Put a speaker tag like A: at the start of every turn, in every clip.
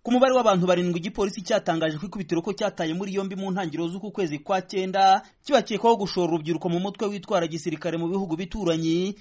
A: ku mubare w'abantu barindwi igipolisi cyatangaje ko ikubitiro ko cyataye muri yombi mu ntangiriro z'uku kwezi kwa cyenda kibakekwaho gushora urubyiruko mu mutwe witwara gisirikare mu bihugu bituranyi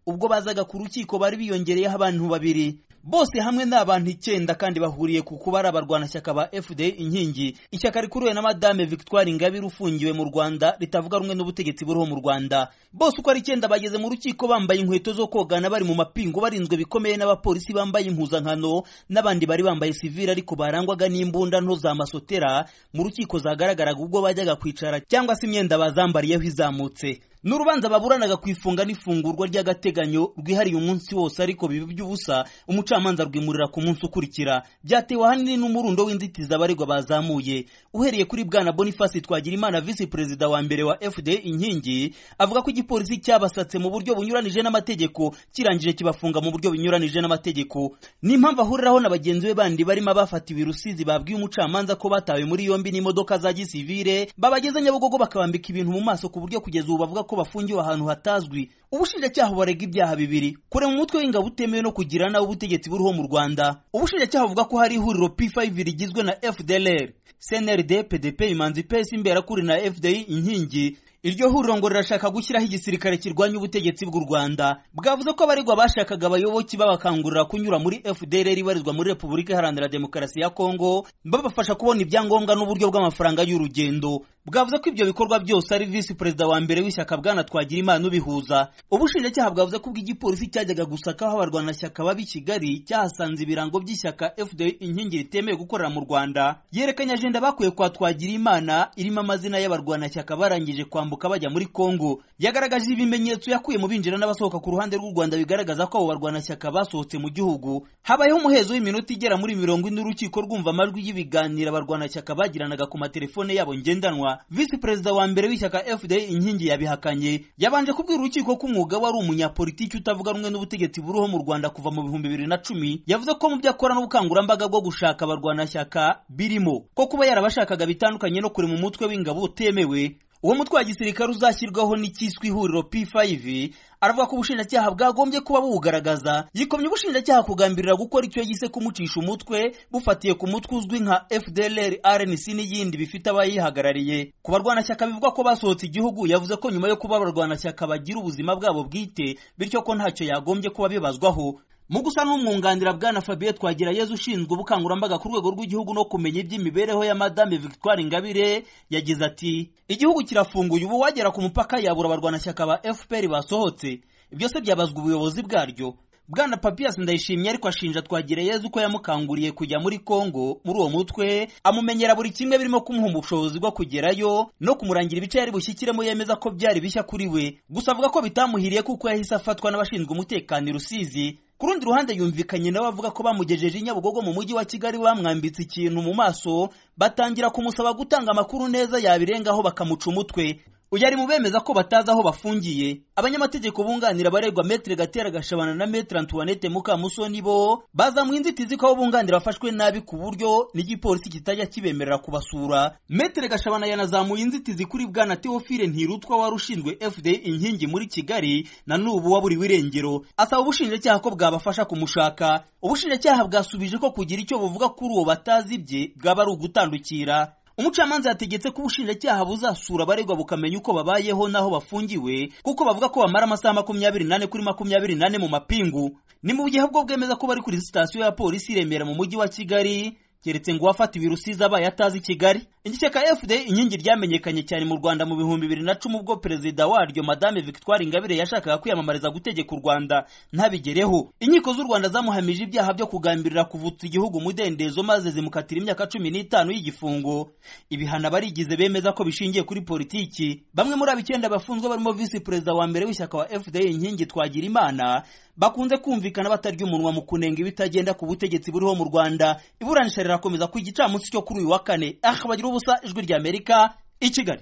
A: ubwo bazaga ku rukiko bari biyongereyeho abantu babiri bose hamwe ni abantu icyenda kandi bahuriye ku kuba ari abarwanashyaka ba fda inkingi ishyaka rikuriwe na madame victoire ingabire ufungiwe mu rwanda ritavuga rumwe n'ubutegetsi buriho mu rwanda bose uko ari icyenda bageze mu rukiko bambaye inkweto zo kogana bari mu mapingu barinzwe bikomeye n'abapolisi bambaye impuzankano n'abandi bari bambaye sivire ariko barangwaga n'imbunda nto za masotera mu rukiko zagaragaraga ubwo bajyaga kwicara cyangwa se imyenda bazambariyeho izamutse ni urubanza baburanaga ku ifunga n'ifungurwa ry'agateganyo rwihariye umunsi wose ariko biba by'ubusa umucamanza rwimurira ku munsi ukurikira byatewe ahanini n'umurundo w'inzitizi abaregwa bazamuye uhereye kuri bwana boniface twagirimana visi perezida wa mbere wa fda inkingi avuga ko igipolisi cyabasatse mu buryo bunyuranije n'amategeko kirangije kibafunga mu buryo bunyuranije n'amategeko ni impamvu ahuriraho na bagenzi be bandi barimo abafatiwe rusizi babwiye umucamanza ko batawe muri yombi n'imodoka za gisivire babageze nyabugogo bakabambika ibintu mu maso ku buryo kugeza ubu bavuga ko bafungiwe ahantu hatazwi ubushinjacyaha barega ibyaha bibiri kurema umutwe w'ingabo utemewe no kugira nawe ubutegetsi buriho mu rwanda ubushinjacyaha buvuga ko hari ihuriro p5 rigizwe na fdlr cnrd pdp imanzi pes imberakuri na fdi inkingi iryo huriro ngo rirashaka gushyiraho igisirikare kirwanya ubutegetsi bw'u rwanda bwavuze ko abaregwa bashakaga abayoboki babakangurira kunyura muri fdr ibarizwa muri repubulika iharanira demokarasi ya kongo babafasha kubona ibyangombwa n'uburyo bw'amafaranga y'urugendo bwavuze ko ibyo bikorwa byose ari visi perezida wa mbere w'ishyaka bwana twagira imana ubihuza ubushinjacyaha bwavuze ko ubw'igipolisi cyajyaga gusaka aho abarwanashyaka baba i kigali cyahasanze ibirango by'ishyaka fd inkingi ritemewe gukorera mu rwanda yerekanye ajenda bakuye kwa twagira imana irimo amazina y'abarwanashyaka barangije kwambuka bajya muri kongo yagaragaje ibimenyetso yakuye mu binjira n'abasohoka ku ruhande rw'u rwanda bigaragaza ko abo barwanashyaka basohotse mu gihugu habayeho umuhezo w'iminota igera muri mirongo ine urukiko rwumva amajwi y'ibiganiro abarwanashyaka bagiranaga ku matelefone yabo ngendanwa visi perezida wa mbere w'ishyaka fda inkingi yabihakanye yabanje kubwira urukiko ko umwuga we ari umunyapolitiki utavuga rumwe n'ubutegetsi buriho mu rwanda kuva mu bihumbi bibiri na cumi yavuze ko mu byo akora n'ubukangurambaga bwo gushaka abarwanashyaka birimo ko kuba yarabashakaga bitandukanye no kurema umutwe w'ingabo utemewe uwo mutwe wa gisirikare uzashyirwaho n'icyiswe ihuriro p5 aravuga ko ubushinjacyaha bwagombye kuba buwugaragaza yikomye ubushinjacyaha kugambirira gukora icyo yise kumucisha umutwe bufatiye ku mutwe uzwi nka fdlr rnc n'iyindi bifite abayihagarariye ku barwanashyaka bivuga ko basohotse igihugu yavuze ko nyuma yo kuba abarwanashyaka bagira ubuzima bwabo bwite bityo ko ntacyo yagombye kuba bibazwaho mu gusa n'umwunganira bwana Fabien Twagirayezu ushinzwe ubukangurambaga ku rwego rw'igihugu no kumenya iby'imibereho ya Madame Victoire Ingabire yagize ati igihugu kirafunguye ubu wagera ku mupaka yabura abarwanashyaka ba FPR basohotse ibyo se byabazwa ubuyobozi bwaryo bwana Papias Ndayishimye ariko ashinja Twagirayezu ko yamukanguriye kujya muri Kongo muri uwo mutwe amumenyera buri kimwe birimo kumuha ubushobozi bwo kugerayo no kumurangira ibice yari bushyikiremo yemeza ko byari bishya kuri we gusa avuga ko bitamuhiriye kuko yahise afatwa n'abashinzwe umutekano i Rusizi ku rundi ruhande yumvikanye nawe avuga ko bamugejeje i nyabugogo mu mujyi wa kigali bamwambitse ikintu mu maso batangira kumusaba gutanga amakuru neza yabirengaho bakamuca umutwe uyu ari mu bemeza ko batazi aho bafungiye abanyamategeko bunganira abaregwa metere gatera gashabana na metere antoinette mukamusoni bo bazamuye inzitizi ko abo bunganira bafashwe nabi ku buryo n'igipolisi kitajya kibemerera kubasura metere gashabana yanazamuye inzitizi kuri bwana teofile ntirutwa wari ushinzwe fda inkingi muri kigali na n'ubu waburiwe irengero asaba ubushinjacyaha ko bwabafasha kumushaka ubushinjacyaha bwasubije ko kugira icyo buvuga kuri uwo batazi ibye bwaba ari ugutandukira umucamanza yategetse ko ubushinjacyaha buzasura abaregwa bukamenya uko babayeho n'aho bafungiwe kuko bavuga ko bamara amasaha makumyabiri nane kuri makumyabiri nane mu mapingu ni mu gihe bwo bwemeza ko bari kuri sitasiyo ya polisi i remera mu mujyi wa kigali keretse ngo uwafatiwe rusizi abaye atazi kigali igice ka fda inkingi ryamenyekanye cyane mu rwanda mu bihumbi bibiri na cumi ubwo perezida waryo madame victoire ingabire yashakaga kwiyamamariza gutegeka u rwanda ntabigereho inkiko z'u rwanda zamuhamije ibyaha byo kugambirira kuvutsa igihugu umudendezo maze zimukatira imyaka cumi n'itanu y'igifungo ibihano abarigize bemeza ko bishingiye kuri politiki bamwe muri abo icyenda bafunzwe barimo visi perezida wa mbere w'ishyaka wa fda inkingi twagira imana bakunze kumvikana batarya umunwa mu kunenga ibitagenda ku butegetsi buriho mu rwanda iburanisha rirakomeza ku gicamunsi cyo kuri uyu wa kane aha bagira ubusa ijwi ry'amerika i kigali